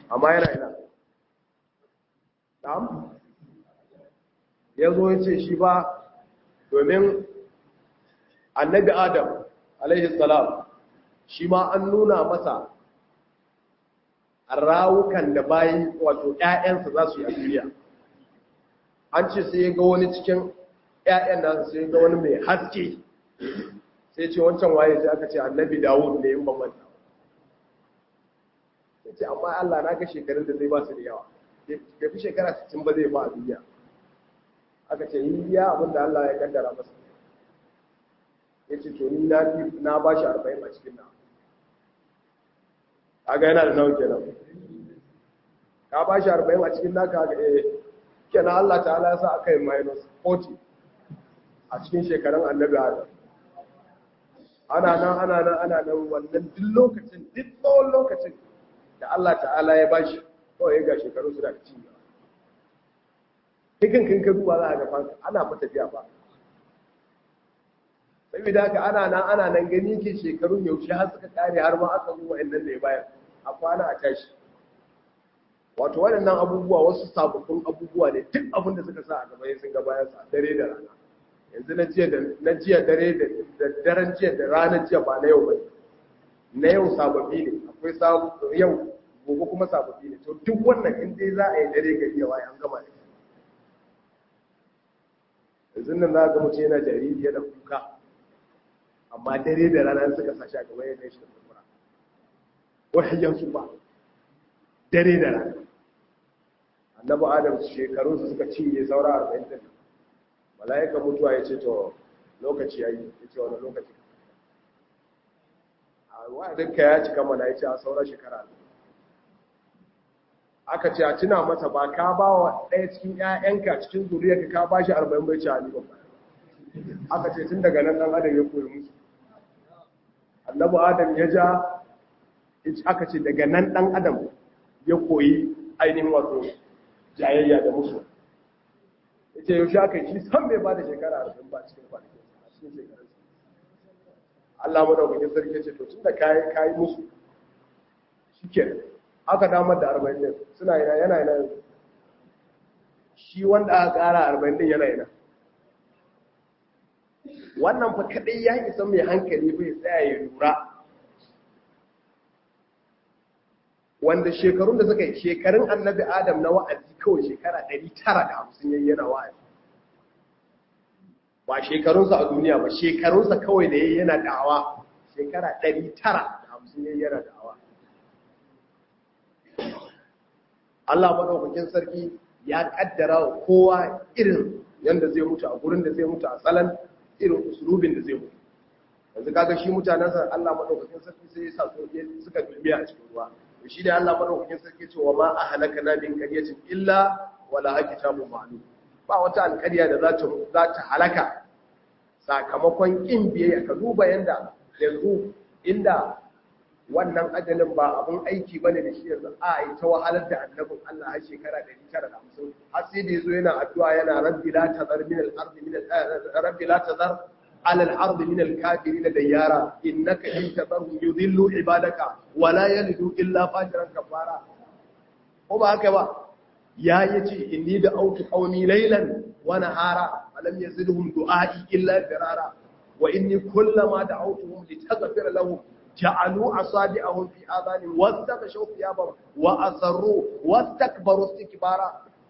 amma yana ina na'am ya zo ya ce shi ba domin annabi adam alaihi salam shi ma an nuna masa rawukan da bayi wato ‘ya'yansa za su yi a duniya an ce sai ya ga wani cikin ‘ya'yan nasa sai ya ga wani mai haske sai ce wancan waye sai aka ce annabi dawud ne yin bambanta sai ce amma allah na ga shekarun da zai ba su da yawa ya fi shekara 60 ba zai ba a duniya aka ce yi ya abin da allah ya kaddara masa ya ce to ni na ba shi arba'in a cikin na kaga yana da nawa kenan ka ba shi arba'in a cikin naka ga eh kenan Allah ta'ala ya sa aka yi minus 40 a cikin shekarun annabi Adam ana nan ana nan ana nan wannan duk lokacin duk tsawon lokacin da Allah ta'ala ya ba shi kawai ga shekaru su da ci hikin kin ka duba za a ga fanka ana fa tafiya ba saboda haka ana nan ana nan gani ke shekarun yaushe har suka kare har ma aka zuwa inda da ya bayar a kwana a tashi wato waɗannan abubuwa wasu sababbin abubuwa ne duk abin da suka sa a gaba sun ga bayan sa dare da rana yanzu na jiya da na jiya dare da daren jiya da ranar jiya ba na yau ba na yau sababbi ne akwai sabu yau gobe kuma sababbi ne to duk wannan in dai za a yi dare gari ya waye an gama ne yanzu nan za ga mutum yana jariri yana kuka amma dare da rana suka sashi a gaba ya kai shi da kurkura wahayyan su ba dare da rana annabi adam shekarun su suka cinye saura arba'in din mala'ika mutuwa ya ce to lokaci yayi ya ce wani lokaci a wa'adin ka ya cika mana ya ce a saura shekara aka ce a tuna masa ba ka ba wa ɗaya cikin 'ya'yanka cikin zuriyarka ka ba shi arba'in bai ce a ni ba aka ce tun daga nan ɗan adam ya koyi musu annabi adam ya ja aka ce daga nan ɗan adam ya koyi ainihin wato jayayya da musu ya ce yaushe aka yi shi san bai ba da shekara arba'in ba cikin kwanakin a cikin shekarun Allah madaukakin sarki ce to tun da kayi kayi musu shi ke aka damar da arba'in din suna yana yana yana shi wanda aka ƙara arba'in din yana yana wannan fa kadai ya isa mai hankali bai tsaya ya lura wanda shekarun da suka yi shekarun annabi adam na wa'azi kawai shekara 950 yayi yana wa'azi ba shekarunsa a duniya ba shekarunsa kawai da yayi yana da'awa shekara 950 yayi yana da'awa Allah madaukakin sarki ya kaddara wa kowa irin yanda zai mutu a gurin da zai mutu a tsalan irin usulubin da zai mutu yanzu kaga shi mutanensa Allah madaukakin sarki sai ya sa su suka dulmiya a cikin ruwa to shi da Allah madaukakin sarki ce wa ma ahlakana min qaryatin illa wala kitabun ma'lum ba wata alƙarya da za ta za ta halaka sakamakon kin biyayya ka duba yanda yanzu inda wannan ajalin ba abun aiki bane da shi yanzu a yi ta wahalar da annabin Allah har shekara 950 har sai da yazo yana addu'a yana rabbi la tazar min al-ardi min rabbi la tazar على الأرض من الكافرين ديارا إنك إن تذرهم يضلوا عبادك ولا يلدوا إلا فاجرا كفارا وما هكذا يا يتي إني دعوت قومي ليلا ونهارا فلم يزدهم دعائي إلا فرارا وإني كلما دعوتهم لتغفر لهم جعلوا أصابعهم في آذانهم واستغشوا ثيابهم وأصروا واستكبروا استكبارا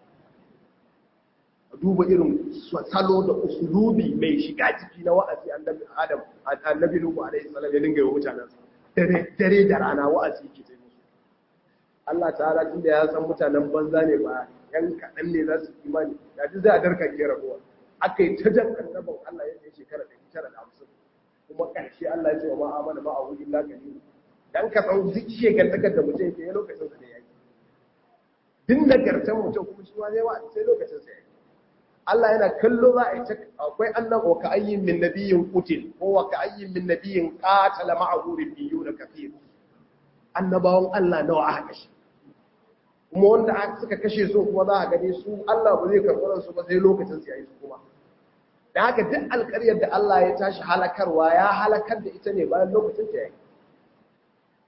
duba irin salo da usulubi mai shiga ciki na wa'azi annabi Adam annabi Nuhu alaihi salam ya dinga yi mutanen dare dare da rana wa'azi yake sai musu Allah ta'ala tunda ya san mutanen banza ne ba yan kadan ne za su imani ya ji za a darka ke rabuwa aka yi ta jan annabin Allah yadda ya shekara 950 kuma ƙarshe Allah ya ce wa ma amana ma a'udhu billahi kalil dan ka san duk shegantakar da mutum ke lokacin sa da yaki din nagartan mutum kuma shi ma zai wa sai lokacin sa yaki Allah yana kallo za a yi akwai annan wa ka ayyin min nabiyyin qutil ko wa ka ayyin min nabiyyin qatala ma'ahu ribbiyuna kathir annabawan Allah nawa aka kashe kuma wanda suka kashe su kuma za a gane su Allah ba zai karɓar su ba sai lokacin su yayi su kuma da haka duk alƙaryar da Allah ya tashi halakarwa ya halakar da ita ne bayan lokacin ta yayi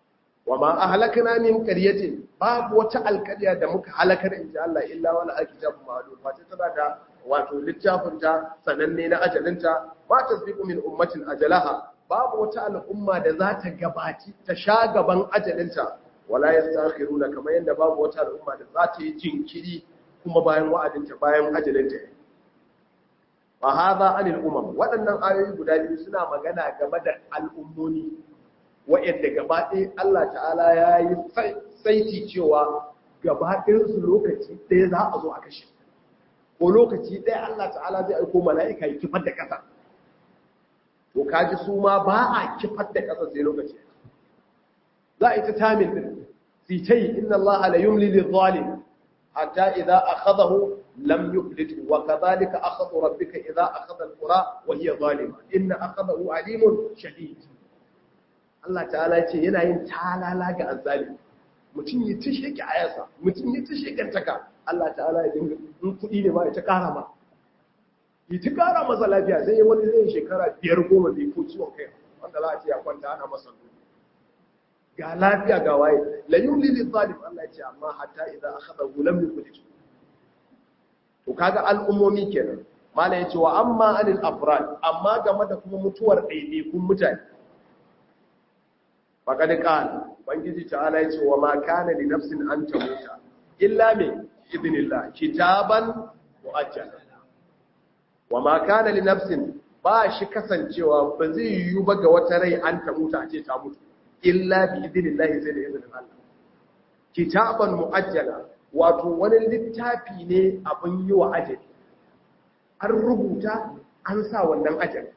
wa ma ahlakna min qaryatin babu wata alƙarya da muka halakar in ji Allah illa wala alkitabun ma'lum face tana da wato littafin ta sananne na ajalinta ma tasbiqu min ummatin ajalaha babu wata al'umma da za ta gabaci ta sha gaban ajalinta wala yastakhiruna kamar yadda babu wata al'umma da za ta yi jinkiri kuma bayan wa'adinta bayan ajalinta wa hadha anil umam waɗannan ayoyi guda biyu suna magana game da al'ummoni wa'yanda gaba ɗaya Allah ta'ala ya yi saiti cewa gaba su lokaci ɗaya za a zo a kashe ko lokaci ɗaya Allah ta'ala zai aiko mala'ika ya kifar da ƙasa to kaji su ma ba a kifar da ƙasa sai lokaci za a yi ta tamin ɗin sitai inna Allah la yumli lil zalim hatta idza akhadahu lam yuflit wa kadhalika akhadhu rabbika idza akhadha al-qura wa hiya zalima inna akhadahu alimun shadid Allah ta'ala ce yana yin talala ga azzali mutum yi tushe ki ayasa mutum yi tushe kantaka Allah ta'ala ya dinga in kuɗi ne ma ya ta ƙara ma yi ta ƙara masa lafiya sai wani zai shekara biyar goma bai ko ciwon kai wanda za a ce ya kwanta ana masa ga lafiya ga waye la yumli lil zalim Allah ya ce amma hatta idan akhadha lam yuflit to kaga al'ummomi kenan mala ya ce wa amma anil afrad amma game da kuma mutuwar ɗaiɗaikun mutane faƙaɗi ƙala bangiji ta'ala ya ce wa ma kana li nafsin an tamuta illa me idinillah kitaban mu'ajjal wa ma kana li nafsin ba shi kasancewa ba zai yiwu ba ga wata rai an tamuta a ce ta mutu illa bi idinillah sai da izinin Allah kitaban mu'ajjala wato wani littafi ne abin yi wa ajali an rubuta an sa wannan ajali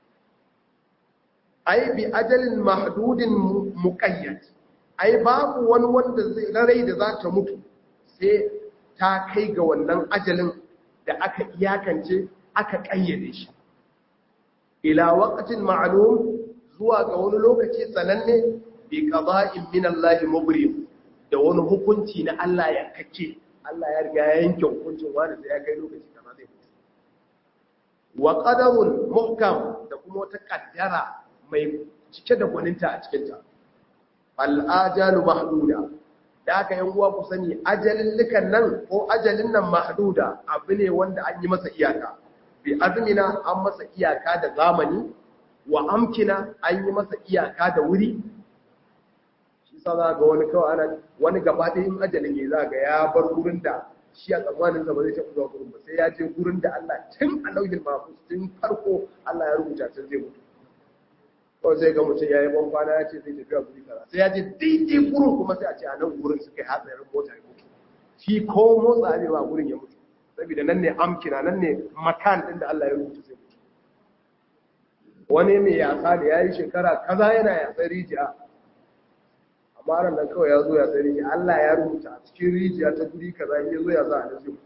ai bi ajalin mahdudin muqayyad ai babu wani wanda zai rai da za ta mutu sai ta kai ga wannan ajalin da aka iyakance aka kayyade shi ila waqtin ma'lum zuwa ga wani lokaci sananne bi qada'in min Allah mubrim da wani hukunci na Allah yankake Allah ya riga ya yanke hukuncin wani sai ya kai lokaci kaza zai mutu wa qadarun muhkam da kuma wata kaddara mai cike da gwaninta a cikinta al'ajalu mahduda da aka yan uwa ku sani ajalin likan nan ko ajalin nan mahduda abu ne wanda an yi masa iyaka bi azmina an masa iyaka da zamani wa amkina an yi masa iyaka da wuri shi sa za ga wani kawai ana wani gaba ɗaya in ajalin ya za ga ya bar gurin da shi a tsammanin sa ba zai taɓa zuwa gurin ba sai ya je gurin da Allah tun a lauhin mafus tun farko Allah ya rubuta tun zai mutu kawai sai ga mutum ya yi ban kwana ya ce zai tafi a guri kaza sai ya je daidai gurin kuma sai a ce a nan gurin suka yi hatsarin mota ya mutu shi ko motsa ne ba gurin ya mutu saboda nan ne amkina nan ne makan din da Allah ya rubuta sai mutu wani mai yasa da ya yi shekara kaza yana yasa rijiya amma ran nan kawai ya zo ya sai rijiya Allah ya rubuta a cikin rijiya ta guri kaza in ya zo ya za a nan zai mutu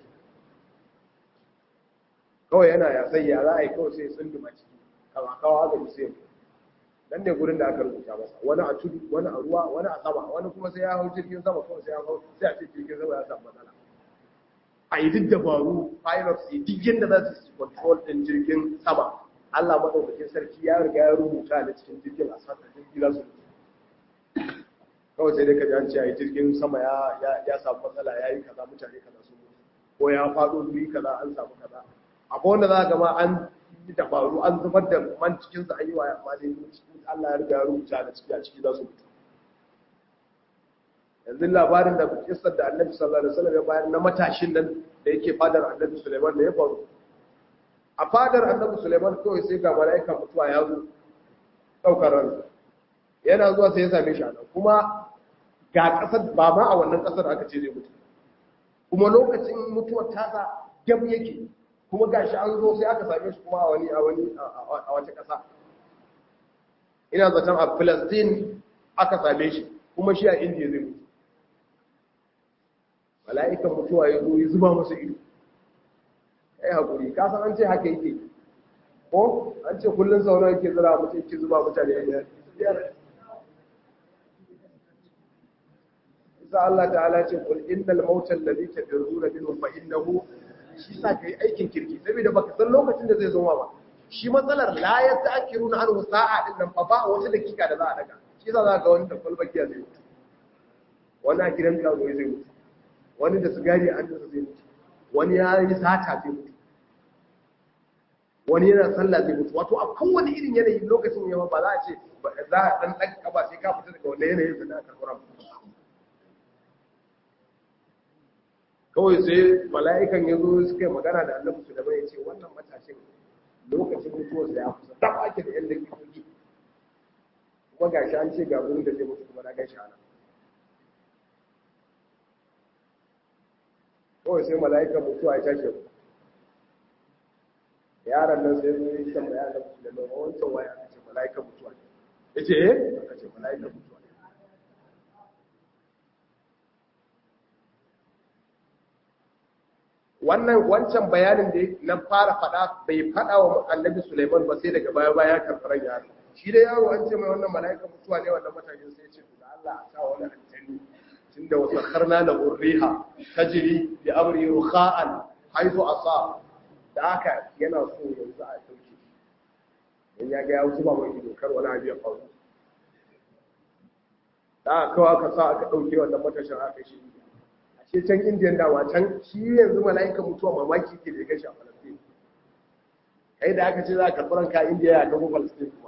kawai yana yasai ya za a yi kawai sai sun duma ciki kama kawo haka sai mutu dan ne gurin da aka rubuta masa wani a tudu wani a ruwa wani a sama wani kuma sai ya hau jirgin sama kawai sai ya hau sai a ce jirgin sama ya samu matsala a yi duk dabaru pilots yi duk yadda za su control din jirgin sama Allah maɗaukakin sarki ya riga ya rubuta da cikin jirgin a sata jirgin za su kawai sai dai ka ji an ce a yi jirgin sama ya samu matsala ya yi kaza mutane kaza su ko ya faɗo guri kaza an samu kaza akwai wanda za ga ma an yi dabaru an zubar da man cikinsa an yi wa amma dai Allah ya riga ya rubuta da ciki a ciki za su mutu yanzu labarin da kissar da Annabi sallallahu alaihi wasallam ya bayar na matashin nan da yake fadar Annabi Sulaiman da ya faru a fadar Annabi Sulaiman kawai sai ga mala'ikan mutuwa ya zo daukar ransa yana zuwa sai ya same shi a nan kuma ga kasar ba ma a wannan kasar aka ce zai mutu kuma lokacin mutuwar tasa gab yake kuma gashi an zo sai aka same shi kuma a wani a wani a wata ƙasa ina zaton a Palestine aka same shi kuma shi a India zai mutu mala'ikan mutuwa ya zo ya zuba masa ido kai hakuri ka san an ce haka yake ko an ce kullun sauran yake zira mutum yake zuba mutane ya isa Allah ta'ala ce kul innal mautal ladhi tadruna minhu fa innahu shi sa ka yi aikin kirki saboda baka san lokacin da zai zo ba shi matsalar la ya ta'kiru na anhu sa'a din nan fa ba wata dakika da za a daga shi za za ga wani da kwalba giya zai mutu wani a gidan karo zai mutu wani da sigari a hannunsa zai mutu wani ya yi sata zai mutu wani yana sallah zai mutu wato a kowane irin yanayi lokacin yawa ba za a ce za a dan dan kaba sai ka fita daga wannan yanayin da aka kura kawai sai mala'ikan ya zo suka yi magana da annabi su da bai ce wannan matashin lokacin mutuwarsa ya kusa dan ake da yan dakikoki kuma ga shi an ce ga gurin da zai mutu kuma na gan shi ana kawai sai mala'ikan mutuwa ya tashi yaron nan sai zo yi kan bayan da da noma wancan waya aka ce mala'ikan mutuwa ya ce eh aka ce mala'ikan mutuwa wannan wancan bayanin da na fara faɗa bai faɗa wa annabi Sulaiman ba sai daga baya baya karɓar yaro shi da yaro an ce mai wannan mala'ikan mutuwa ne wannan matashin sai ce da Allah a sa wani aljani tunda wa sakharna la urriha tajri bi amri rukha'an haythu asa da haka yana so yanzu a dauke dan ya ga ya wuce ba mai dokar wani abu ya faru da aka kawo aka sa aka dauke wannan matashin aka shi ce can indiyan dawa can shi yanzu mala'ika mutuwa mamaki ke da gashi a falastin kai da aka ce za ka karɓi ka indiya ya kafa falastin kuma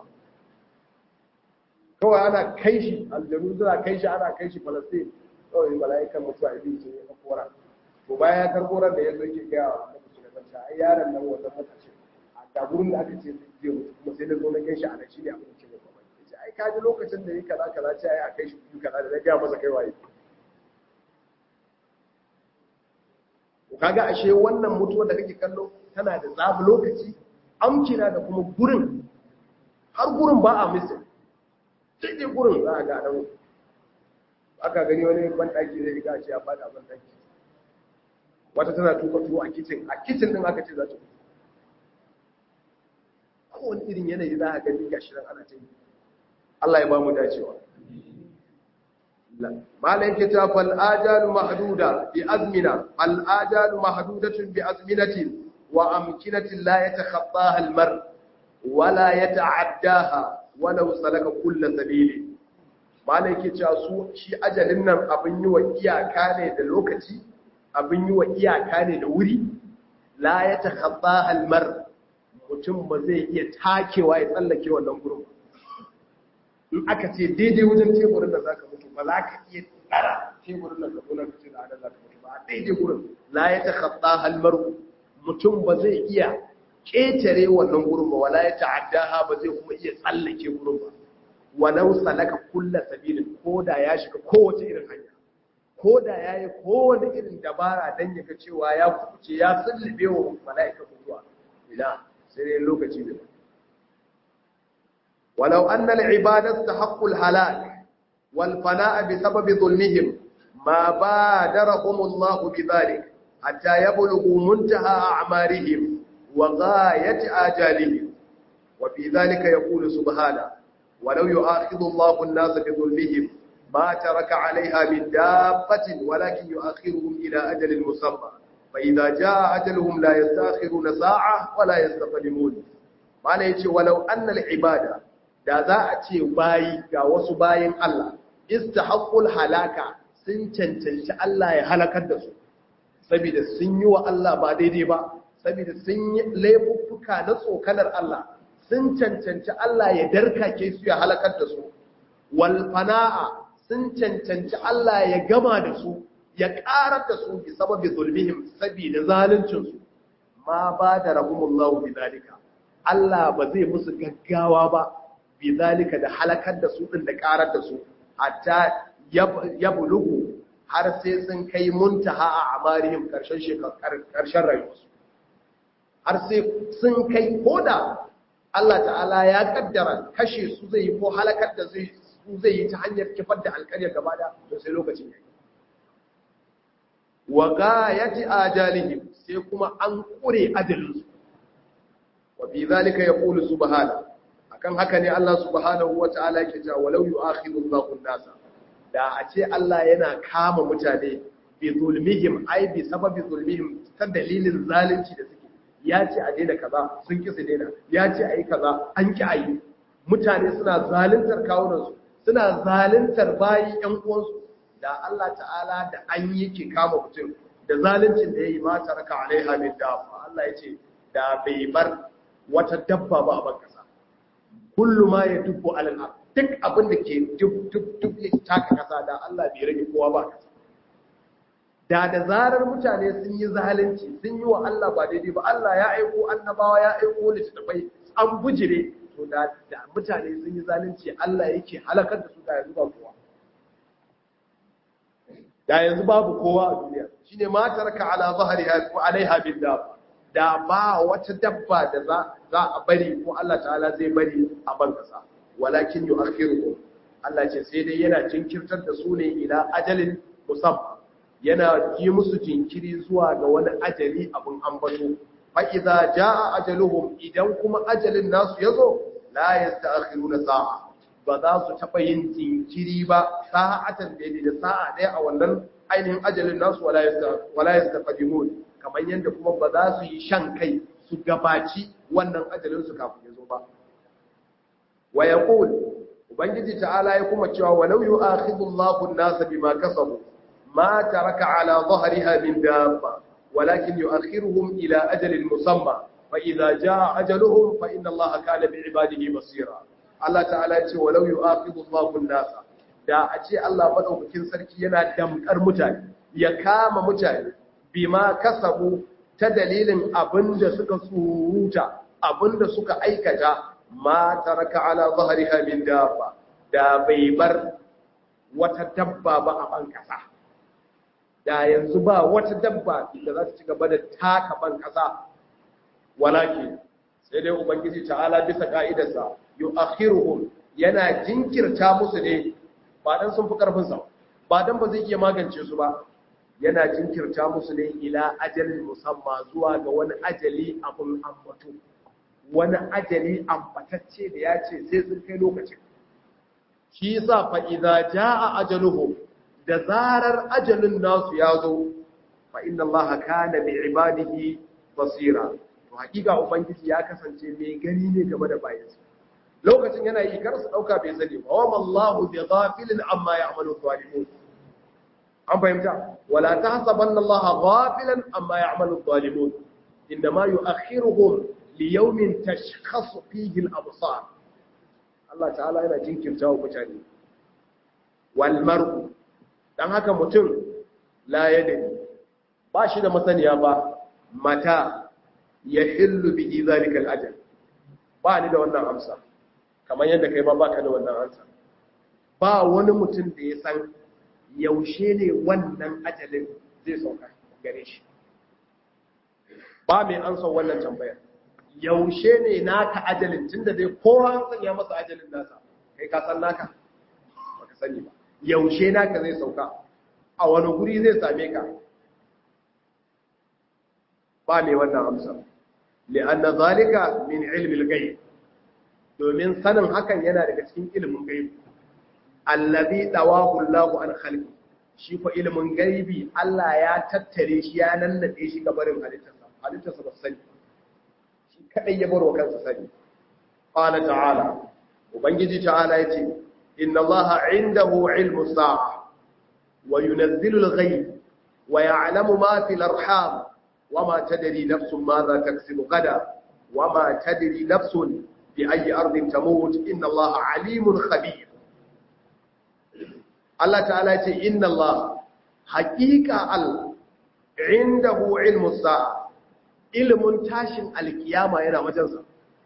kawai ana kai shi aljanu suna kai shi ana kai shi falastin kawai mala'ikan mutuwa ya biyu ya kafa ran to bayan ya karɓo ran da ya zo ke gaya wa annabi su da kanta ai yaron nan wannan matashi a gaburin da aka ce zai mutu kuma sai na zo na kai shi a nan shi ne abin da ke da mamaki ai ka ji lokacin da ya kaza kaza ce ai a kai shi biyu kaza da na gaya masa kai waye kaga ashe wannan mutuwa da kake kallo tana da zabi lokaci amkina da kuma gurin har gurin ba a misir sai dai gurin za a ga nan aka gani wani banɗaki zai riga ce ya fada banɗaki wata tana tuka tuwo a kicin a kicin din aka ce za ta kowane irin yanayi za a gani ga shirin ana ta yi Allah ya ba mu dacewa malam yake ta fal ajalu mahduda bi azmina al ajalu mahdudatun bi azminatin wa amkinatin la yatakhattaha al mar wala yata'addaha walau salaka kull sabili malam yake cewa su shi ajalin nan abin yi wa iyaka ne da lokaci abin yi wa iyaka ne da wuri la yatakhattaha al mar mutum ba zai iya takewa ya tsallake wannan gurin in aka ce daidai wajen teburin da zaka mutu ba za ka iya tsara teburin da zaɓo na kace da adal zaka mutu ba a daidai gurin la ya takhatta halmar mutum ba zai iya ƙetare wannan gurin ba wala ya ta'addaha ba zai kuma iya tsallake gurin ba walau salaka kulla sabilin ko da ya shiga kowace irin hanya ko da ya yi kowane irin dabara don ya ga cewa ya kuce ya sullube wa mala'ika mutuwa ila sai dai lokaci ne ولو أن العبادة استحق الهلاك والفناء بسبب ظلمهم ما بادرهم الله بذلك حتى يبلغوا منتهى أعمارهم وغاية آجالهم وفي ذلك يقول سبحانه ولو يؤاخذ الله الناس بظلمهم ما ترك عليها من دابة ولكن يؤخرهم إلى أجل مسمى فإذا جاء أجلهم لا يستأخرون ساعة ولا يستقدمون ما نيجي ولو أن العبادة da za a ce bayi ga wasu bayin Allah istahaqqul halaka sun cancanci Allah ya halakar da su saboda sun yi wa Allah ba daidai ba saboda sun yi laifuffuka na tsokanar Allah sun cancanci Allah ya darkake su ya halakar da su wal fana'a sun cancanci Allah ya gama da su ya karar da su bi sababi zulmihim saboda zaluncin su ma ba da rahumullahu bi zalika Allah ba zai musu gaggawa ba bi zalika da halakar da su din da karar da su hatta ya bulugu har sai sun kai muntaha a amarihim karshen karshen rayuwarsu har sai sun kai koda Allah ta'ala ya kaddara kashe su zai yi ko halakar da su zai yi ta hanyar kifar da alƙaryar gaba da to sai lokacin yayi wa gayati ajalihim sai kuma an kure ajalinsu wa bi zalika yaqulu subhanahu akan haka ne Allah subhanahu wata'ala yake cewa walau yu'akhidu Allahu an-nasa da a ce Allah yana kama mutane bi zulmihim ai bi sababi zulmihim ta dalilin zalunci da suke ya ce a daina kaza sun ki su daina ya ce ayi kaza an ki ayi mutane suna zaluntar kawunan su suna zaluntar bayi ƴan uwansu da Allah ta'ala da an yi ke kama mutum da zaluncin da yayi ma taraka alaiha min dafa Allah yace da bai bar wata dabba ba a ban kasa kullu ma yadubbu alal ard duk abin da ke duk duk duk ya taka kasa da Allah bai rage kowa ba kasa da da zarar mutane sun yi zalunci sun yi wa Allah ba daidai ba Allah ya aiko annabawa ya aiko littattafai an bujire to da da mutane sun yi zalunci Allah yake halakar da su da yanzu ba kowa da yanzu babu kowa a duniya shine ma taraka ala zahriha wa alaiha bil dab da ba wata dabba da za za a bari ko Allah ta'ala zai bari a ban kasa walakin yu'akhiruhum Allah ce sai dai yana jinkirtar da su ne ila ajalin musamman yana yi musu jinkiri zuwa ga wani ajali abin ambato fa'iza ja a ajaluhum idan kuma ajalin nasu ya zo la ya ta'akhiru na sa'a ba za su taɓa yin jinkiri ba sa'atan daidai da sa'a ɗaya a wannan ainihin ajalin nasu wala ya taɓa kamar yadda kuma ba za su yi shan kai su gabaci wannan ajalin su kafin ya zo ba wa ya ubangiji ta'ala ya kuma cewa walau yu'akhidhu Allahu an-nasa bima kasabu ما ترك على ظهرها من دابة ولكن يؤخرهم إلى أجل مسمى فإذا جاء أجلهم فإن الله كان بعباده بصيرا الله تعالى يقول ولو يؤاخذ الله الناس da a ce Allah madaukakin sarki yana damkar mutane ya kama mutane bima kasabu ta dalilin abinda suka tsuruta abinda suka aikata ma taraka ala zahriha min dabba da bai bar wata dabba ba a ban kasa da yanzu ba wata dabba da za ta ci gaba da taka ban kasa walaki sai dai ubangiji ta'ala bisa ka'idarsa yu'akhiruhum yana jinkirta musu ne ba dan sun fi karfin sa ba dan ba zai iya magance su ba yana jinkirta musu ne ila ajalin musamma zuwa ga wani ajali abun ambato wani ajali ambatacce da ya ce sai sun kai lokacin shi yasa fa idza jaa ajaluhum da zarar ajalin nasu ya zo fa inna Allah kana bi ibadihi basira to hakika ubangiji ya kasance mai gani ne game da bayansa lokacin yana yi kar su dauka bai sani ba wa mallahu bi ghafilin amma ya'malu zalimun an fahimta wala tahsabanna Allah ghafilan amma ya'malu zalimun inma yu'akhiruhum li yawmin tashkhasu fihi al-absar Allah ta'ala yana jinkirta wa mutane wal mar'u dan haka mutum la yadri ba shi da masaniya ba mata ya hillu bihi zalika al-ajal ba ni da wannan amsa kamar yadda kai ma baka da wannan amsa ba wani mutum da ya san yaushe ne wannan ajalin zai sauka gare shi ba mai ansa wannan tambayar yaushe ne naka ajalin tunda dai kowa an sanya masa ajalin nasa kai ka san naka baka sani ba yaushe naka zai sauka a wani guri zai same ka ba mai wannan amsa li'anna zalika min ilmi al-ghaib domin sanin hakan yana daga cikin ilimin gaibi allazi dawahu Allahu an khalqi shi ko ilimin gaibi Allah ya tattare shi ya nannade shi ga barin halittarsa halittarsa ba sani shi kadai ya barwa kansa sani qala ta'ala ubangiji ta'ala yace inna Allaha 'indahu 'ilmu sa'a wa yunazzilu al-ghayb wa ya'lamu ma fil arham wama tadri nafsun madha taksibu gada wama tadri nafsun bi ayyi ardin tamut inna Allaha 'alimun khabir Allah ta'ala ce inna Allah haƙiƙa Allah indahu ilmu sa'a ilmun tashin alkiyama yana wajensa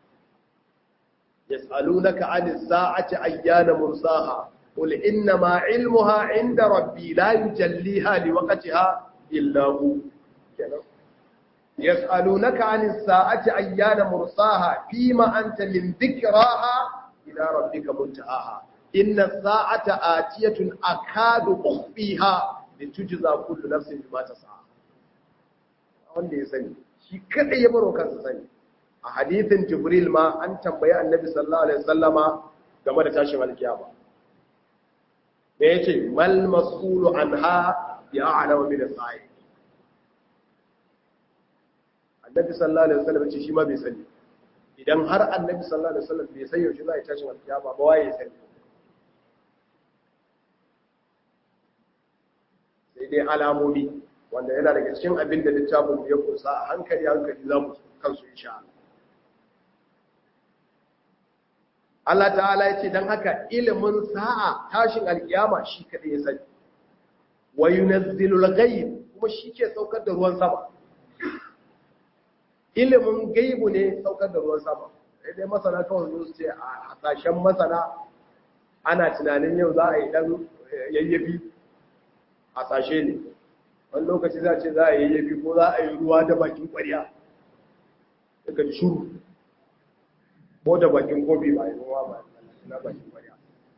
yas'alunaka 'anis sa'ati ayyana mursaha qul inna ma 'ilmuha 'inda rabbi la yujalliha liwaqtiha illa hu yas'alunaka 'anis sa'ati ayyana mursaha fima anta min dhikraha ila rabbika muntahaha inna sa'ata atiyatun akadu ukhfiha litujza kullu nafsin bima tas'a wanda ya sani shi kadai ya baro kansa sani a hadithin jibril ma an tambayi annabi sallallahu alaihi wasallama game da tashin alkiyama da yace mal mas'ulu anha ya a'lamu min as-sa'i annabi sallallahu alaihi wasallam ce shi ma bai sani idan har annabi sallallahu alaihi wasallam bai san yaushe za a tashi alkiyama ba waye sani sai dai alamomi wanda yana daga cikin abin da littafin ya kusa a hankali hankali za mu kansu insha Allah Allah ta'ala ya ce don haka ilimin sa'a tashin alkiyama shi kaɗai ya sani wa yunazzilul ghaib kuma shi ke saukar da ruwan sama ilimin gaibu ne saukar da ruwan sama sai dai masana kawai zo su ce a hasashen masana ana tunanin yau za a yi dan yayyafi hasashe ne wani lokaci za a ce za a yi yayyafi ko za a yi ruwa da bakin ƙwarya daga shuru ko da bakin kofi ba yi ruwa ba na bakin ƙwarya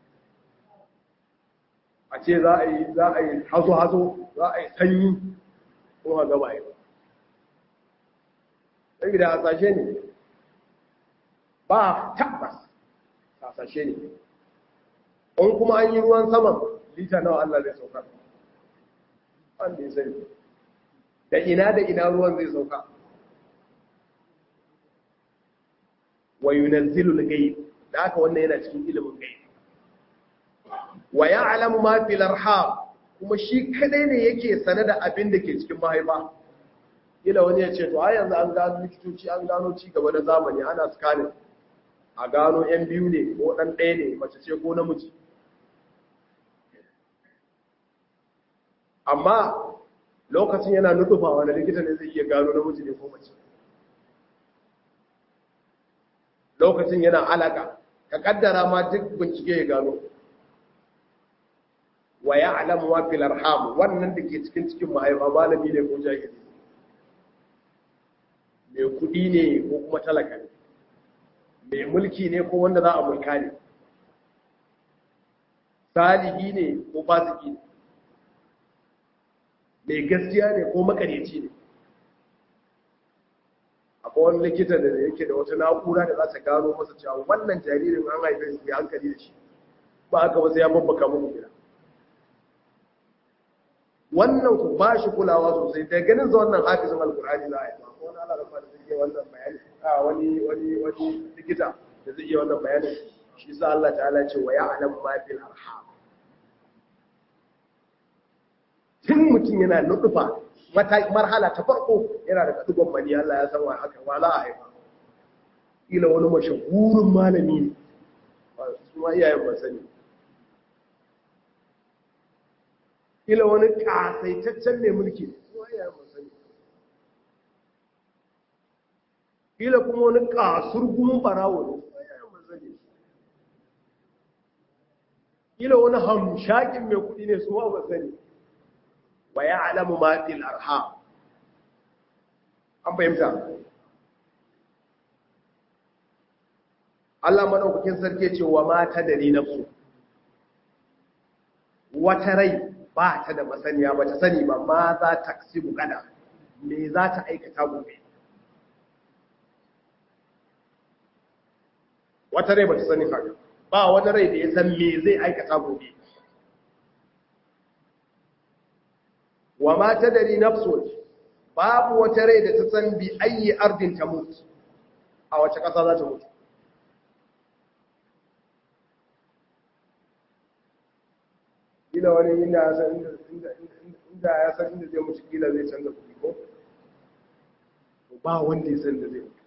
a ce za a yi za a yi hazo-hazo za a yi sanyi ko ha gaba yi sai da hasashe ne ba tabbas hasashe ne in kuma an yi ruwan saman lita nawa Allah zai sauka wanda ya sani da ina da ina ruwan zai sauka wa yunazzilul ghaib da haka wannan yana cikin ilimin ghaib wa ya'lamu ma fil arham kuma shi kadai ne yake sane da abin da ke cikin mahaifa kila wani ya ce to ai yanzu an gano likitoci an gano ci gaba na zamani ana scanning a gano yan biyu ne ko dan ɗaya ne mace ce ko namiji amma lokacin yana nutufa wani likita ne zai iya gano namiji ne ko mace lokacin yana alaka ka kaddara ma duk bincike ya gano wa ya alamu wa fil arham wannan da ke cikin cikin mahaifa malami ne ko jahili mai kudi ne ko kuma talaka ne mai mulki ne ko wanda za a mulka ne salihi ne ko fasiki ne mai gaskiya ne ko makareci ne akwai wani likita da yake da wata na'ura da za ta gano masa cewa wannan jaririn an haife su ya hankali da shi ba aka wasu ya babbaka muku gida wannan ku ba shi kulawa sosai da ganin za wannan hafizin alkur'ani za a yi ko wani ala rafa da zai iya wannan bayani a wani wani wani likita da zai iya wannan bayani shi sa Allah ta'ala ce wa ya'lamu ma fil arham tun mutum yana nudufa marhala ta farko yana da kadugon mani Allah ya san wa haka wala a haifa ila wani mashahurin malami ne su ma iyayen ba sani ila wani kasaitaccen mai mulki ne su ma iyayen ba sani ila kuma wani kasur gumin barawo ne su ma iyayen ba sani ila wani hamshakin mai kudi ne su ma ba sani wa ya alamu matil arham an fahimta Allah maɗaukakin sarki ce wa mata da ni nafsu wata rai ba ta da masaniya ba ta sani ba ma za ta ksibu gada me za ta aikata gobe wata rai ba ta sani haka ba wani rai da ya san me zai aikata gobe wa ma tadari nafsun babu wata rai da ta san bi ayi ardin ta mutu a wace ƙasa za ta mutu kila wani inda ya san inda ya san inda zai mutu kila zai canza kuɗi ko ba wanda ya san da zai mutu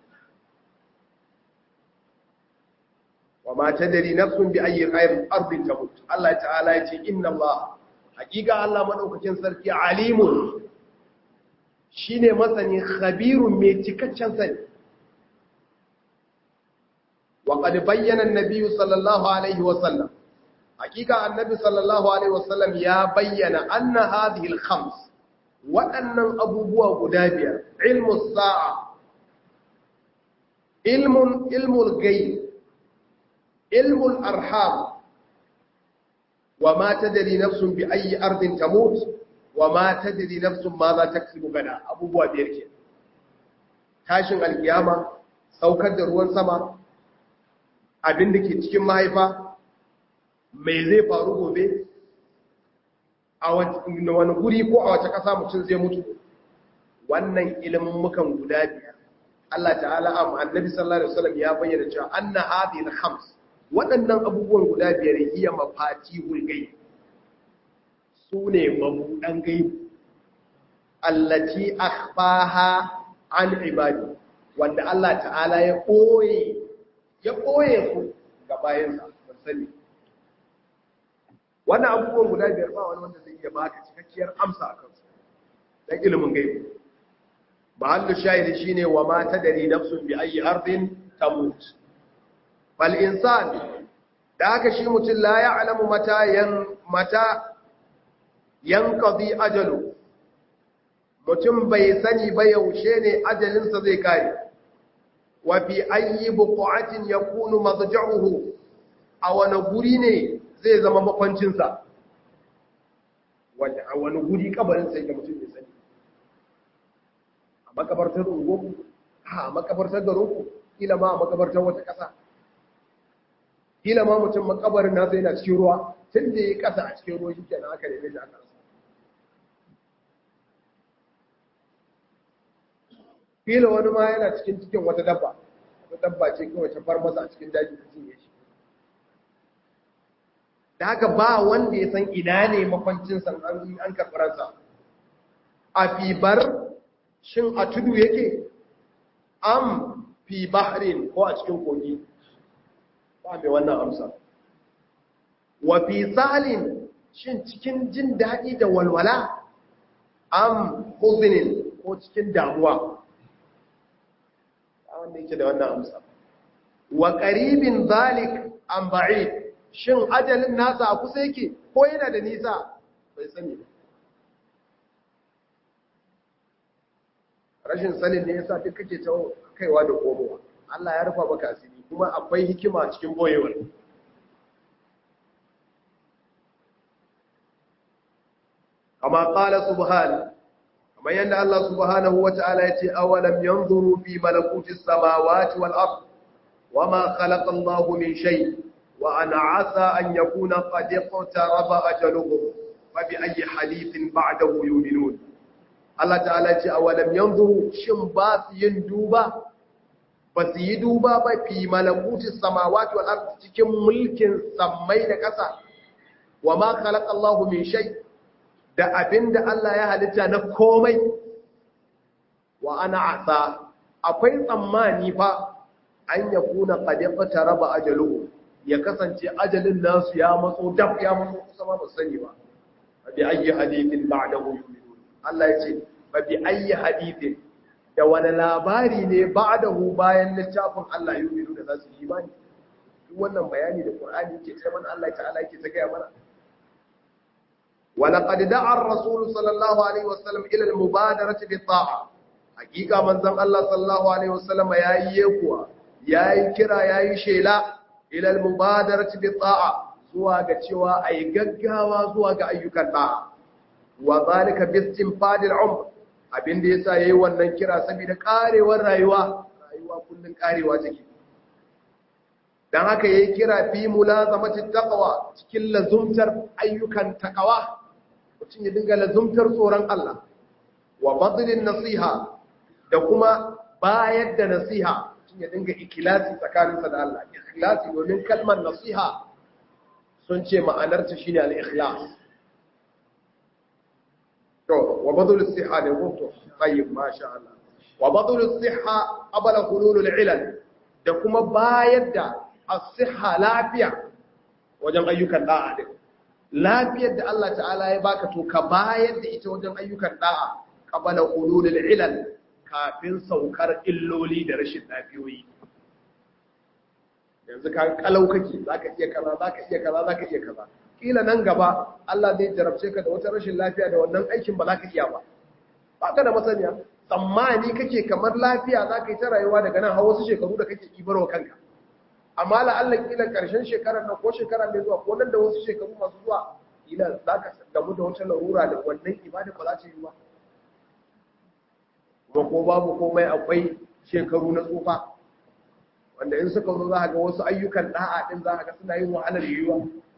wa ma tadari nafsun bi ayi ardin ta mutu Allah ta'ala ya ce inna Allah hakika Allah madaukakin sarki alimun shine masani khabirun mai cikakken sani wa qad bayyana an-nabiy sallallahu alaihi wa sallam hakika annabi sallallahu alaihi wa sallam ya bayyana anna hadhihi al-khams waɗannan abubuwa guda biyar ilmu sa'a ilmun ilmul ghaib ilmul arham وما تدري نفس بأي أرض تموت وما تدري نفس ماذا تكسب غدا abubuwa biyar ke tashin alkiyama saukar da ruwan sama abin da ke cikin mahaifa mai zai faru gobe a wani guri ko a wace ƙasa mutum zai mutu wannan ilimin mukan guda biyar Allah ta'ala am annabi sallallahu alaihi wasallam ya bayyana cewa anna hadhihi al-khams waɗannan abubuwan guda biyar iya mafati hulgai su ne mabuɗan gaibu allati akhfaha an ibadi wanda Allah ta'ala ya ɓoye ya ɓoye su ga bayansa ban sani wannan abubuwan guda biyar ba wani wanda zai iya baka cikakkiyar amsa a kansu dan ilimin gaibu mahallu shahidi shine wa ma tadri nafsun bi ayi ardin tamut bal insan da haka shi mutum la ya'lamu mata yan mata yanqadi ajalu mutum bai sani ba yaushe ne ajalinsa zai kare wa fi ayi buqatin yakunu madja'uhu a wani guri ne zai zama makwancinsa wanda a wani guri kabarin sai ga mutum bai sani a makabartar ungo a makabartar garinku kila ma a makabartar wata ƙasa kila ma mutum makabarin nasa yana cikin ruwa tun da ya ƙasa a cikin ruwa shi kenan aka neme shi aka rasa kila wani ma yana cikin cikin wata dabba wata dabba ce kawai ta far masa a cikin daji ta cinye shi da haka ba wanda ya san ina ne makwancinsa an an karɓaransa a fibar shin a tudu yake am fi bahrin ko a cikin kogi ba mai wannan amsa wa fi salin shin cikin jin daɗi da walwala am huzinin ko cikin damuwa wanda yake da wannan amsa wa qaribin zalik am ba'id shin ajalin nasa a kusa yake ko yana da nisa bai sani ba rashin sanin ne yasa duk kake ta kaiwa da komowa Allah ya rufa maka asiri kuma akwai hikima cikin boyewar kama qala subhanahu kamar yadda Allah subhanahu wa ta'ala ya ce awalam yanzuru fi malakutis samawati wal ard wama khalaqa Allahu min shay wa an asa an yakuna qad iqtaraba ajaluhum fa bi ayyi hadithin ba'dahu yu'minun Allah ta'ala ya ce awalam yanzuru shin ba su yin duba ba su yi duba ba fi malakutis samawati wal ard cikin mulkin sammai da ƙasa wama khalaqa Allahu min shay da abin da Allah ya halitta na komai wa ana asa akwai tsammani fa an ya kuna ƙadiƙa raba ajalu ya kasance ajalin nasu ya matso daf ya matso kusa ma ba sani ba ba bi ayyi hadithin ba'dahu yu'minun Allah ya ce ba bi ayyi hadithin da wani labari ne ba'dahu bayan littafin Allah yu'minu da za su yi imani duk wannan bayani da Qur'ani yake ce mana Allah ta'ala yake ta gaya mana ولقد دعا الرسول صلى الله عليه وسلم إلى المبادرة بالطاعة حقيقة من زم الله صلى الله عليه وسلم يا يكوى يا كرا يا شيلا إلى المبادرة بالطاعة zuwa ga cewa a yi gaggawa zuwa ga ayyukan ɗa'a wa zalika bistin fadil umr abin da yasa yayi wannan kira saboda karewar rayuwa rayuwa kullun karewa take dan haka yayi kira fi mulazamati taqwa cikin lazumtar ayyukan taqwa mutum ya dinga lazumtar tsoron Allah wa badlin nasiha da kuma bayar da nasiha mutum ya dinga ikhlasi tsakaninsa da Allah ikhlasi domin kalmar nasiha sun ce ma'anarta shine al-ikhlas to wa badlus siha ne ko to tayyib masha Allah wa badlus siha qabla hulul al-ilal da kuma bayar da as-siha lafiya wajen ayyukan da'a din lafiyar da Allah ta'ala ya baka to ka bayar da ita wajen ayyukan da'a qabala ululul ilal kafin saukar illoli da rashin lafiyoyi yanzu ka kalau kake zaka iya kaza zaka iya kaza zaka iya kaza kila nan gaba Allah zai jarabce ka da wata rashin lafiya da wannan aikin ba zaka iya ba ba ka da masaniya tsammani kake kamar lafiya zaka yi ta rayuwa daga nan har wasu shekaru da kake ibarwa kanka amma la'allan kila karshen shekarar nan ko shekara mai zuwa ko nan da wasu shekaru masu zuwa kila za ka gamu da wata larura da wannan ibada ba za ta yi ba kuma ko babu komai akwai shekaru na tsufa wanda in suka zo za ga wasu ayyukan da'a din za ga suna yin wahalar yiwuwa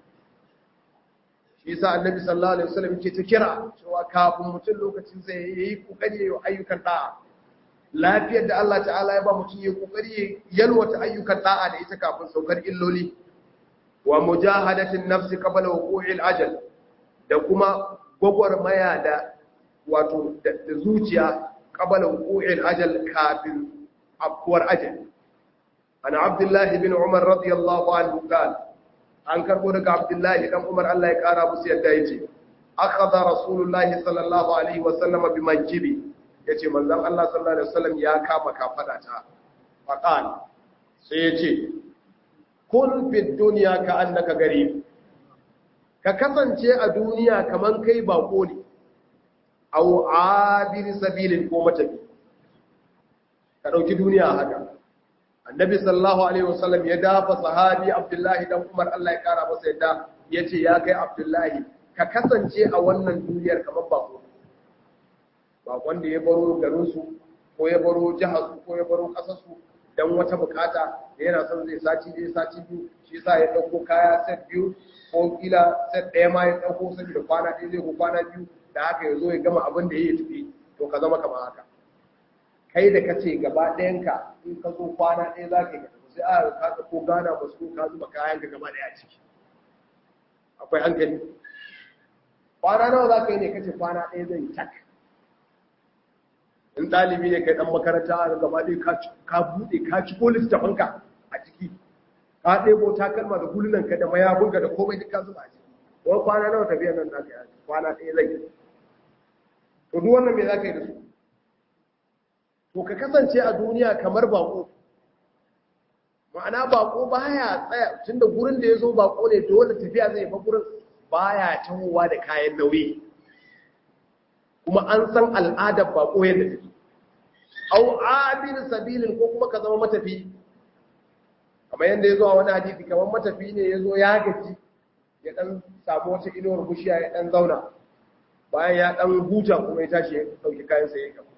shi yasa annabi sallallahu alaihi wasallam yake ta kira cewa kafin mutum lokacin zai yi kokari yayin ayyukan da'a lafiyar da Allah ta'ala ya ba mutum ya kokari yalwata ayyukan da'a da ita kafin saukar illoli wa mujahadatin nafsi qabla wuqu'il ajal da kuma gwagwarmaya da wato da zuciya qabala wuqu'il ajal kafin afkuwar ajal ana abdullahi bin umar radiyallahu anhu qala an karbo daga abdullahi dan umar Allah ya kara musu yadda yace akhadha rasulullahi sallallahu alaihi wasallam bi mankibi yace manzon Allah sallallahu alaihi wasallam ya kama kafada ta faqal sai yace kun fi dunya ka annaka garib ka kasance a duniya kaman kai bako ne aw abir sabilin ko matafi ka dauki duniya haka annabi sallallahu alaihi wasallam ya dafa sahabi abdullahi dan umar Allah ya kara masa yadda yace ya kai abdullahi ka kasance a wannan duniyar kamar bako bakon da ya baro garin su ko ya baro jihar su ko ya baro kasar su dan wata bukata da yana son zai sati ɗaya sati biyu shi yasa ya dauko kaya set biyu ko kila set ɗaya ma ya dauko saboda kwana ɗaya zai ko kwana biyu da haka ya zo ya gama abin da ya yi tafi to ka zama kamar haka kai da kace gaba ɗayanka in ka zo kwana ɗaya za ka yi tafi sai a ka ko gana ba su ka zuba kayan ka gaba ɗaya a ciki akwai hankali kwana nawa za ka yi ne kace kwana ɗaya zai yi tak in ɗalibi ne kai ɗan makaranta a gaba ɗaya ka buɗe ka ci ko littafanka a ciki ka ɗebo takalma da hulunanka da mayafinka da komai duk ka zuba a ciki wani kwana nawa tafiya nan za ka yi kwana ɗaya zai yi to duk wannan me za ka yi da su to ka kasance a duniya kamar bako ma'ana bako baya tsaya tunda gurin da ya zo bako ne dole tafiya zai fa gurin baya tahowa da kayan nauyi kuma an san al'adar bako yadda take au abin sabilin ko kuma ka zama matafi kamar yadda ya zo a wani hadisi kamar matafi ne ya zo ya gaji ya dan samu wata inuwar bushiya ya dan zauna bayan ya dan huta kuma ya tashi ya dauki kayan sa ya gaba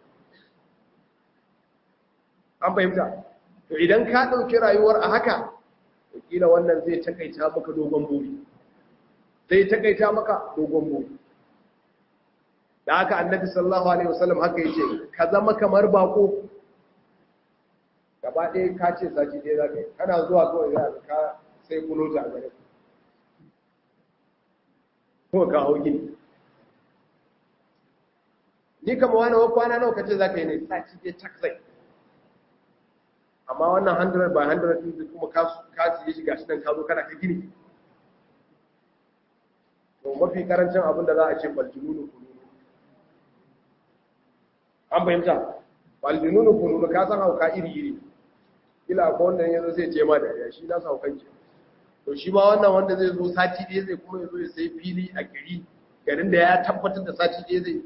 an fahimta to idan ka dauki rayuwar a haka kila wannan zai takaita maka dogon buri zai takaita maka dogon buri da haka annabi sallallahu alaihi wasallam haka yace ka zama kamar bako gaba ɗaya ka ce saki ɗaya za ka yi kana zuwa kawai za ka sai kulo ta a gare ko ka hau gini ni kama wani wa kwana nawa kace za ka yi ne saki ɗaya tak zai amma wannan 100 by 100 din kuma ka siye shi gashi nan ka zo kana ka gini to mafi karancin abin da za a ce baljununu kununu an fahimta baljununu kununu ka san hauka iri iri ila ko wanda ya zo zai ce ma da ya shi na saukan ke to shi ma wannan wanda zai zo sati ɗaya zai kuma ya zo ya sai fili a gari garin da ya tabbatar da sati ɗaya zai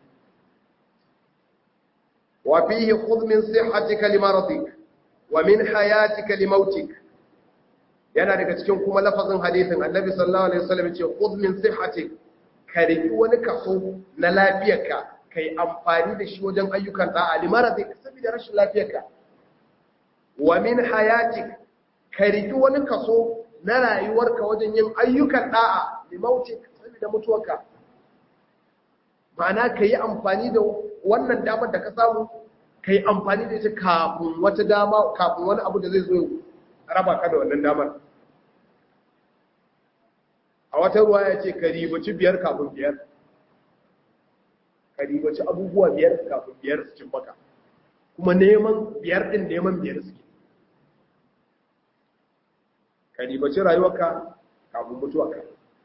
wa fihi khudh min sihhatika limaradik wa min hayatika limautik yana daga cikin kuma lafazin hadisin annabi sallallahu alaihi wasallam ce khudh min sihhatik ka riki wani kaso na lafiyarka kai amfani da shi wajen ayyukan da'a limaradik saboda rashin lafiyarka wa min hayatik ka riki wani kaso na rayuwarka wajen yin ayyukan da'a limautik saboda mutuwarka ma'ana ka yi amfani da wannan damar da ka samu ka yi amfani da ita kafin wata dama kafin wani abu da zai zo raba ka da wannan damar a wata ruwa ya ce ka ribaci biyar kafin biyar ka ribaci abubuwa biyar kafin biyar su cin baka kuma neman biyar din neman biyar suke ka ribaci rayuwarka kafin mutuwarka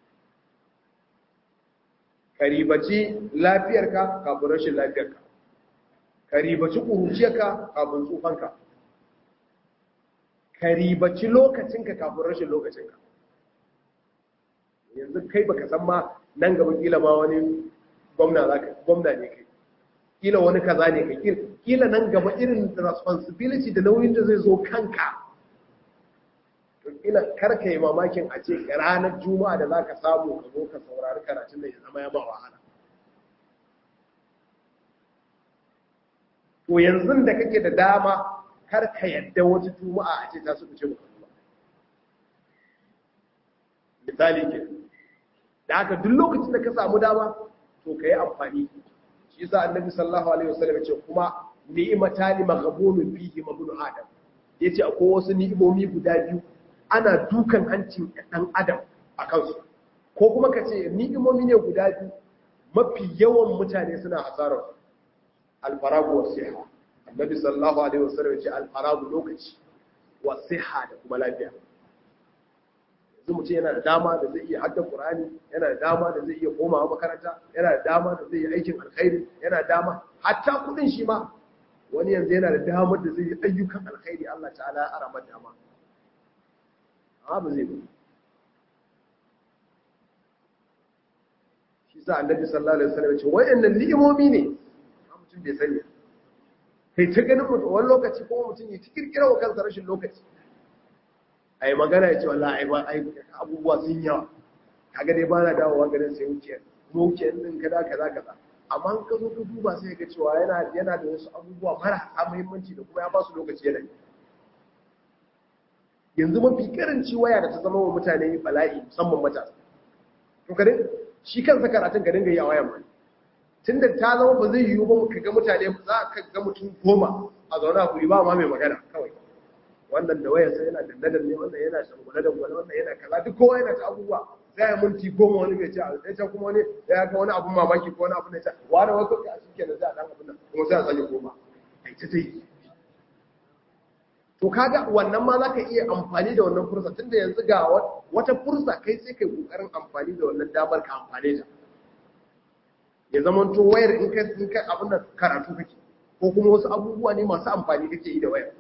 ka ribaci lafiyarka kafin rashin lafiyarka ka ribaci ƙuruciyarka kafin tsufanka ka ribaci lokacinka kafin rashin lokacinka yanzu kai baka san ma nan gaba kila ma wani gwamna zaka gwamna ne kai kila wani kaza ne kai kila nan gaba irin responsibility da nauyin da zai zo kanka to kila karka yi mamakin a ce ranar juma'a da zaka samu ka zo ka saurari karatun da ya zama ya ba wahala to yanzu da kake da dama kar ka yadda wata juma'a a ce ta su fice maka misali ke da haka duk lokacin da ka samu dama to ka yi amfani shi yasa annabi sallallahu alaihi wasallam ya ce kuma ni'matani maghabunun fihi mabnu adam yace akwai wasu ni'imomi guda biyu ana dukan hancin dan adam a kansu ko kuma ka ce ni'imomi ne guda biyu mafi yawan mutane suna hasarar alfaragu wa siha annabi sallallahu alaihi wasallam ya ce alfaragu lokaci wa siha da kuma lafiya yanzu mutum yana da dama da zai iya hadda qur'ani yana da dama da zai iya komawa makaranta yana da dama da zai yi aikin alkhairi yana da dama hatta kudin shi ma wani yanzu yana da damar da zai yi ayyukan alkhairi Allah ta'ala ya arama dama amma ba zai ba shi sa annabi sallallahu alaihi wasallam ya ce wayannan ni'imomi ne mutum bai sani kai ta ganin mutum wani lokaci kuma mutum ya ci kirkira wa kansa rashin lokaci ai magana ya ce wallahi ai ba ai abubuwa sun yawa kaga dai ba na dawowa garin sai wuce mu wuce din kaza kaza kaza amma in ka zo ka duba sai ka cewa yana yana da wasu abubuwa marasa muhimmanci da kuma ya ba su lokaci yana yanzu mafi karanci waya da ta zama wa mutane bala'i musamman matasa to ka shi kansa karatun ka dinga yi a wayan ma tunda ta zama ba zai yiwu ba ka ga mutane za ka ga mutum goma a zaune a guri ba ma mai magana kawai wannan da wayarsa yana dandadan ne wannan yana shangule da gwale wannan yana kaza duk kowa yana ta abubuwa sai ya minti goma wani bai ce a sai kuma wani ya ga wani abun mamaki ko wani abun da ya ce wani wasu ka shi kenan sai a dan abun nan kuma sai a sanya goma ai ta ta yi to kaga wannan ma zaka iya amfani da wannan fursa tunda yanzu ga wata fursa kai sai kai kokarin amfani da wannan damar ka amfane ta ya zama to wayar in ka in ka abin da karatu kake ko kuma wasu abubuwa ne masu amfani kake yi da wayar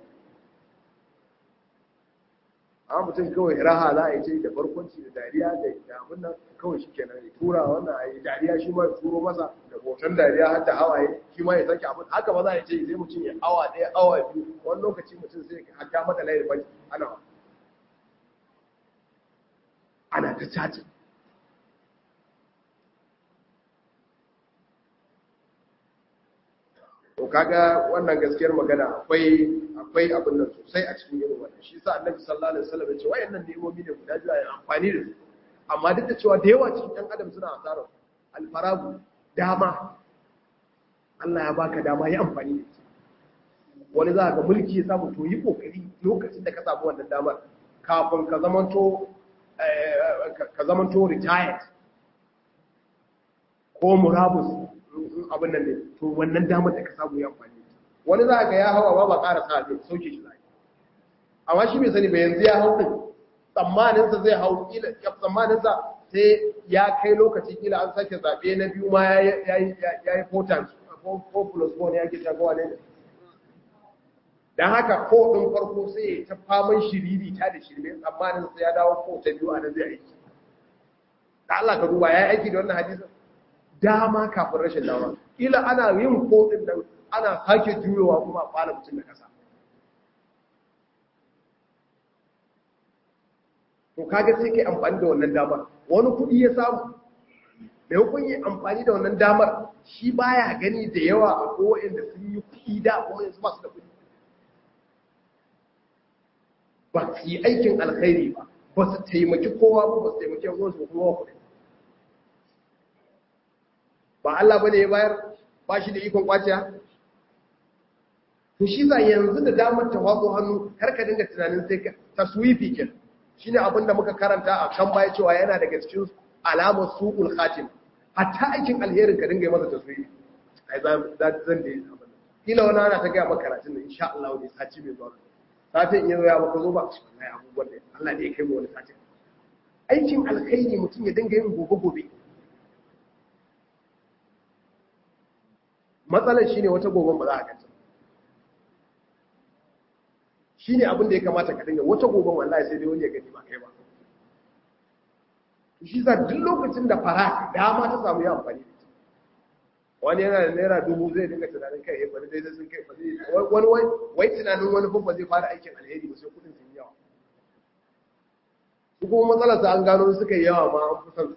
amma mutum kawai raha za a yi ce da barkwanci da dariya da abin nan kawai shi kenan ya tura wannan a yi dariya shi ma ya turo masa da hoton dariya har da hawaye shi ma ya sake abin haka ba za a ce sai mutum ya awa ɗaya awa biyu wani lokaci mutum sai ka haka mata layin baki ana ana ta caci to kaga wannan gaskiyar magana akwai akwai abin nan sosai a cikin irin wannan shi yasa annabi sallallahu alaihi wasallam ya ce wayannan nemomi ne guda biyu a amfani da su amma duk da cewa da yawa cikin ɗan adam suna asarar alfaragu dama Allah ya baka dama yi amfani da ita wani za ga mulki ya samu to yi kokari lokacin da ka samu wannan damar kafin ka zamanto ka zamanto retired ko murabus abin nan ne to wannan damar da ka samu ya amfani wani za ga ya hawa ba ba ƙara sa zai sauke shi zai amma shi bai sani ba yanzu ya hau din tsammaninsa zai hau kila ya tsammaninsa sai ya kai lokaci kila an sake zaɓe na biyu ma ya yi four times four plus four ne ya ke shagawa ne don haka ko ɗin farko sai ya ta faman shiriri ta da shirme tsammanin sai ya dawo ko ta biyu a nan zai aiki da Allah ka duba ya yi aiki da wannan hadisin dama kafin rashin dama ila ana yin kodin nan ana sake juyowa kuma a fara mutum da kasa to kaga sai kai amfani da wannan damar wani kuɗi ya samu da hukun yi amfani da wannan damar shi baya gani da yawa a kowane da sun yi kuɗi da kuma yanzu ba su da kuɗi ba su yi aikin alkhairi ba ba su taimaki kowa ba ba su taimaki yanzu su kuma kuɗi ba Allah bane ya bayar ba shi da ikon kwaciya to shi za yanzu da damar ta watso hannu kar ka dinga tunanin sai ka taswifi kin shine abin da muka karanta a kan baya cewa yana daga cikin alamar suqul khatim hatta aikin alherin ka dinga yi masa taswifi ai za zan da abin kila wani ana ta ga maka karatun nan insha Allah ne sati mai zuwa satin in ya maka zo ba wallahi abubuwan da Allah ne ya kai mu wani sati aikin alkhairi mutum ya dinga yin gobe gobe matsalar shi ne wata goben ba za a ganta shi ne abin da ya kamata ka dinga wata goben wallahi sai dai wani ya gani ba kai ba shi za duk lokacin da fara dama ta samu ya amfani da wani yana da naira dubu zai dinga tunanin kai bari dai sun kai wani wani wai tunanin wani ba zai fara aikin alheri ba sai kudin sun yawa su kuma matsalar sa an gano suka yi yawa ma an fi son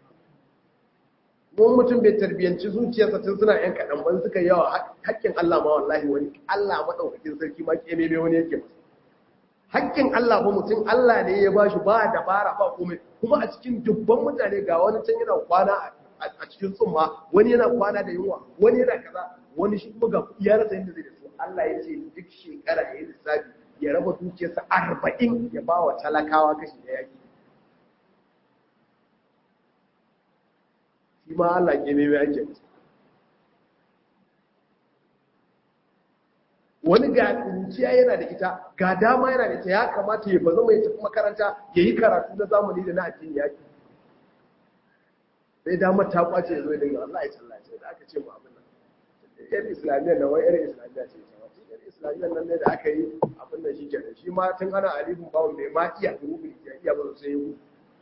mun mutum bai tarbiyanci zuciyarsa tun suna yan kaɗan ban suka yawa haƙƙin Allah ma wallahi wani Allah maɗaukakin sarki ma ƙeme mai wani yake masa haƙƙin Allah ba mutum Allah ne ya bashi ba dabara ba komai kuma a cikin dubban mutane ga wani can yana kwana a cikin tsumma wani yana kwana da yunwa wani yana kaza wani shi kuma ga kuɗi ya rasa yadda zai da su Allah ya ce duk shekara ya yi lissafi ya raba dukiyarsa arba'in ya ba wa talakawa kashi da yaƙi shi ma Allah ke mai mai ake masa wani ga kunciya yana da ita ga dama yana da ita ya kamata ya bazama ya tafi makaranta ya yi karatu na zamani da na addini ya ke sai damar ta kwace ya zo ya dinga Allah ya tsallace da aka ce mu abin nan yan islamiyyar nan wai irin islamiyya ce ta wata yan islamiyyar nan ne da aka yi abin da shi kenan shi ma tun ana alifin bawon bai ma iya rubin ya iya ba sai ya gudu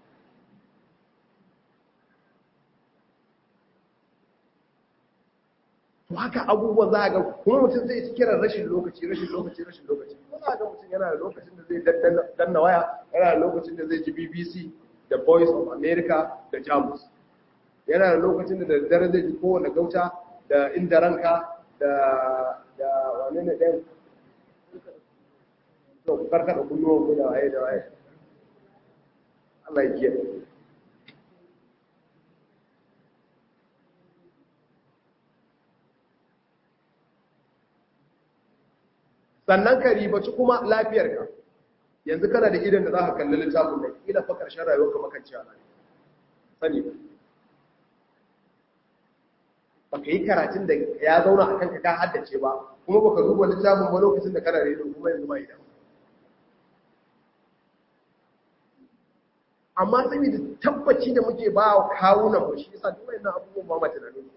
to haka abubuwan za a ga kuma mutum zai ci kiran rashin lokaci rashin lokaci rashin lokaci kuma za a ga mutum yana da lokacin da zai danna waya yana da lokacin da zai ji bbc da voice of america da jamus yana da lokacin da daddare zai ji kowane gauta da inda ranka da da wane ne ɗan to karkada kunnuwan ku da waye da waye Allah ya kiyaye sannan ka ribaci kuma lafiyarka yanzu kana da idan da za ka kalli littafin da kila fa karshen rayuwarka makanci a nan sani ba baka yi karatun da ya zauna a kanka ka haddace ba kuma baka duba littafin ba lokacin da kana rediyo kuma yanzu ba idan amma saboda tabbaci da muke ba wa kawunan mu shi yasa duk wannan abubuwan ba ma tunanin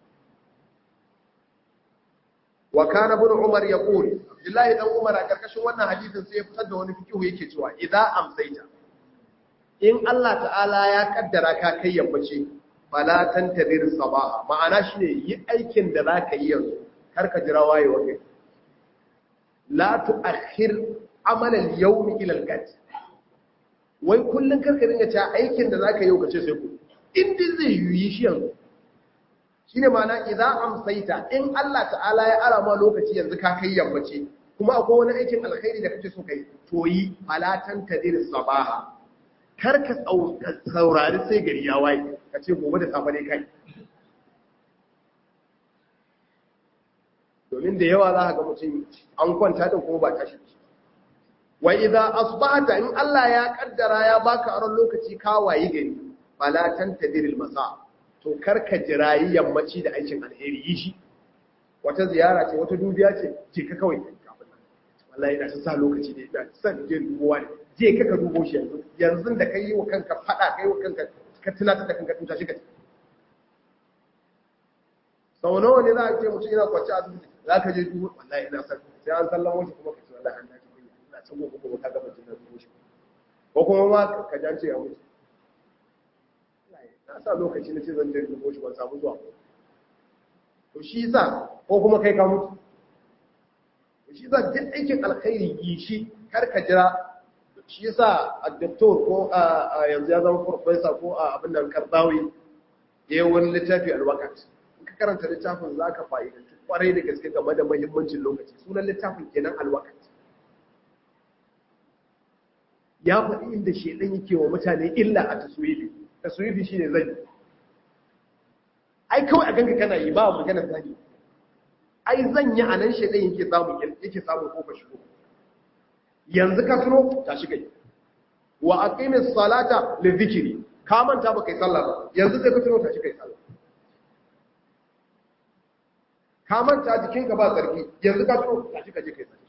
wa kana ibn umar yaqul billahi dan umar a karkashin wannan hadisin sai ya fitar da wani fikihu yake cewa idza amsaita in Allah ta'ala ya kaddara ka kai yammaci fala tantadir sabaha ma'ana shine yi aikin da zaka yi yanzu kar ka jira wayewa kai la tu'akhir amal al-yawm ila al-gad wai kullun kar ka dinga cewa aikin da zaka yi kace sai ku in din zai yi shi yanzu shine ma'ana idza amsaita in Allah ta'ala ya ara ma lokaci yanzu ka kai yammaci kuma akwai wani aikin alkhairi da kake so kai to yi fala tantadir sabaha kar ka saurari sai gari ya waye ka ce gobe da safe ne kai domin da yawa za ka ga mutum an kwanta din kuma ba tashi wa idza asbahta in Allah ya kaddara ya baka aron lokaci ka wayi gari fala tantadiril masa to karka jirayi yammaci da aikin alheri yi shi wata ziyara ce wata dubiya ce je ka kawai kafin nan wallahi ina sa lokaci ne ina san je dubowa ne je ka ka dubo shi yanzu yanzu da kai wa kanka fada kai wa kanka ka tunatar da kanka tuta shi ka sau nawa ne za a ce mutum yana kwanci a asibiti za ka je dubo wallahi ina san sai an sallama shi kuma ka ce wallahi an dace kai ina san gobe gobe ka gaba jin dubo shi ko kuma ma ka jance ya mutu na sa lokaci na ce zan je dubo shi ban samu zuwa to shi sa ko kuma kai ka mutu to shi sa duk aikin alkhairi yi shi kar ka jira shi yasa a doktor ko a yanzu ya zama professor ko a abin nan karzawi ya yi wani littafi alwakat in ka karanta littafin za ka fa'idantu kwarai da gaske game da mahimmancin lokaci sunan littafin kenan alwakat ya faɗi inda shedan yake wa mutane illa a taswifi taswifi shine zani ai kawai a ganka kana yi ba magana zani ai zanya a nan shedan yake samu yake samu kofar shigo yanzu ka tuno ta shiga wa aqimis salata li dhikri ka manta ba kai sallah ba yanzu sai ka tuno ta shiga sallah ka manta jikinka ba tsarki yanzu ka tuno ta shiga je kai sallah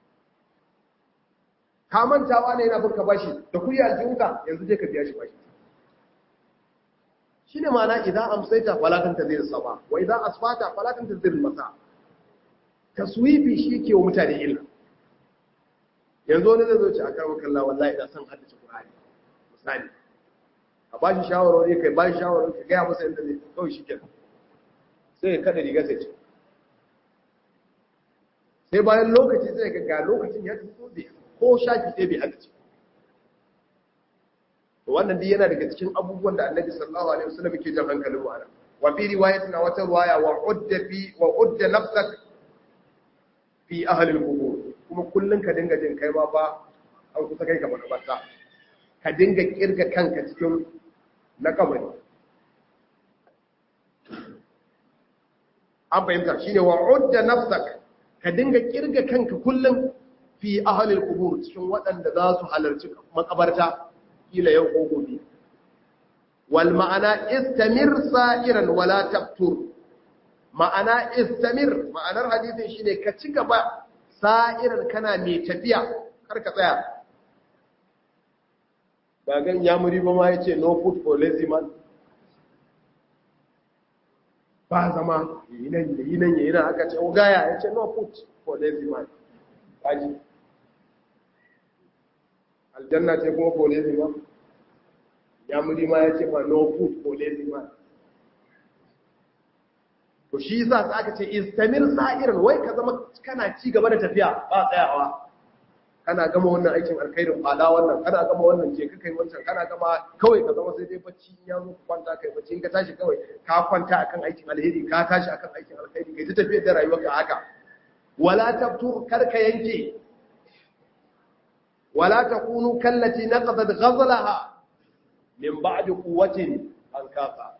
ka manta wani yana burka bashi da kuyi aljihunka yanzu je ka biya shi bashi shine ma'ana idan amsaita falatan tazir saba wa idan asfata falatan tazir masa taswifi shi ke wa mutane illa yanzu wani zai zo ci a kawo kalla wallahi da san haddace Qur'ani misali a ba shi shawarwari kai ba shi shawarwari ka gaya masa yadda zai kawai shi kenan sai ya kada riga sai ce sai bayan lokaci sai ga ga lokacin ya tafi zai ko shafi ɗaya bai haddace to wannan dai yana daga cikin abubuwan da Annabi sallallahu alaihi wasallam yake jan hankalin mu ana wa fi riwayatin wata riwaya wa udda fi wa udda nafsak fi ahli al-qubur kuma kullum ka dinga jin kai ma ba an kusa kai ka makabarta ka dinga kirga kanka cikin na kabari an fahimta shine wa udda nafsak ka dinga kirga kanka kullum fi ahlil qubur cikin waɗanda za su halarci makabarta kila yau ko gobe wal ma'ana istamir sa'iran wala tabtur ma'ana istamir ma'anar hadisin shine ka ci gaba sa'iran kana mai tafiya kar ka tsaya ba gan yamuri ba ma yace no food for lazy man ba zama yi nan yi nan yi nan aka ce ogaya yace no food for lazy man kaji aljanna ce kuma for lazy man yamuri ma yace ma no food for lazy man to shi yasa sai aka ce istamir sa'iran wai ka zama kana ci gaba da tafiya ba tsayawa kana gama wannan aikin alkhairin fada wannan kana gama wannan je ka kai wancan kana gama kawai ka zama sai dai bacci ya zo ka kwanta kai bacci in ka tashi kawai ka kwanta akan aikin alheri ka tashi akan aikin alkhairi kai ta tafiyar da rayuwarka haka wala tabtur kar ka yanke wala takunu kallati naqadat ghazlaha min ba'di quwwatin ankafa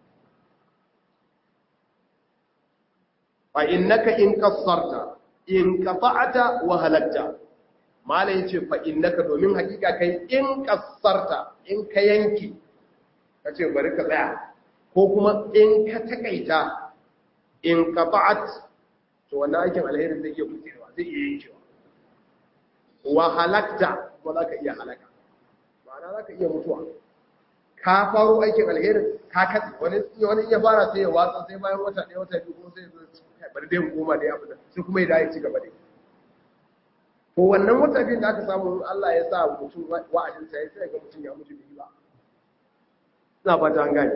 fa innaka in qassarta in qata'ta wa halakta mala yace fa innaka domin hakika kai in qassarta in ka yanki kace bari ka tsaya ko kuma in ka takaita in qata'at to wannan aikin alheri zai iya kucewa zai iya yankewa wa halakta kuma za ka iya halaka ma'ana za ka iya mutuwa ka faro aikin alheri ka katse wani wani ya fara sai ya watsa sai bayan wata ɗaya wata biyu kuma sai ya bari dai goma da ya fita sai kuma ya dawo ci gaba dai to wannan wata biyun da aka samu Allah ya sa mutum wa'adin sa ya sai ga mutum ya mutu bai ba ina fata an gane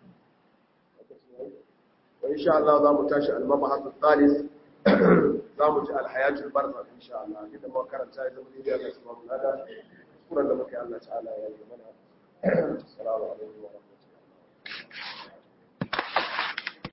wa insha Allah za mu tashi al-mabahas al-thalis za mu ji al-hayatul barzakh insha Allah idan mu karanta ya zama ne da Allah subhanahu wa ta'ala kuran da muke Allah ta'ala ya yi mana assalamu alaikum wa rahmatullahi